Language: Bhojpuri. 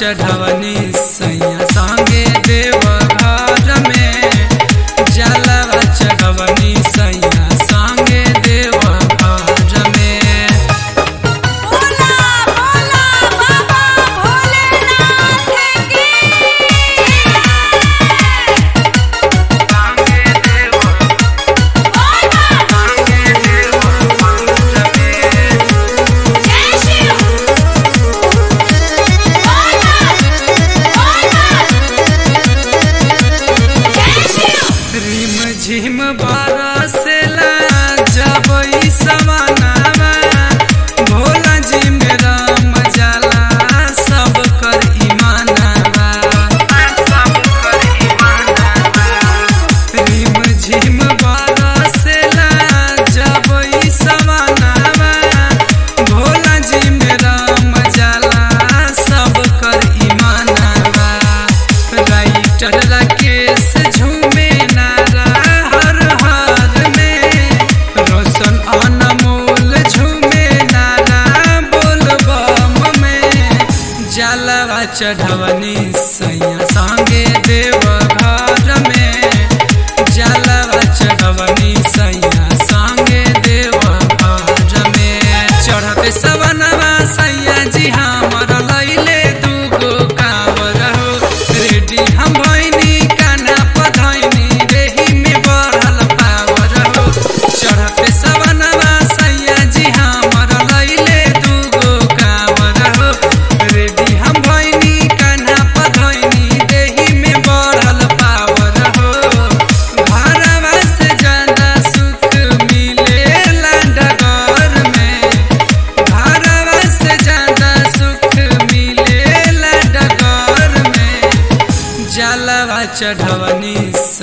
चढ़वनी सैया संगे देव घर में जलवा चढ़वनी सैया संगे देव घर में भोला भोला बाबा भोलेनाथ की संगे देव भोला संगे देव घर में जय शिव भोला भोला जय शिव रिम झिम बरसेला जब ई सवनावा भोला जी मेरा मजाला सब कर ईमानावा सब कर ईमानावा रिम झिम बरसेला जब ई सवनावा भोला जी मेरा मजाला सब कर ईमानावा राइटर राकेश झूमे नारा हर हर में रोशन अनमोल झूमे नारा बोल बम में जलवा चढ़वनी सैया संगे देव घर में जलवा चढ़वनी सैया संगे देव घर में चढ़ते सवनवा सैया जी हमर लैले दूगो कांवर हो रेडी हम भैनी काना पधैनी रेही में बढ़ल पावर हो चढ़ते सवनवा सैया जी हमर लैले दूगो कांवर हो रेडी हम भैनी काना पधैनी रेही में बढ़ल पावर हो घरवा से ज्यादा सुख मिलेला डगर में घरवा से ज्यादा सुख मिलेला डगर में जलवा चढ़वनी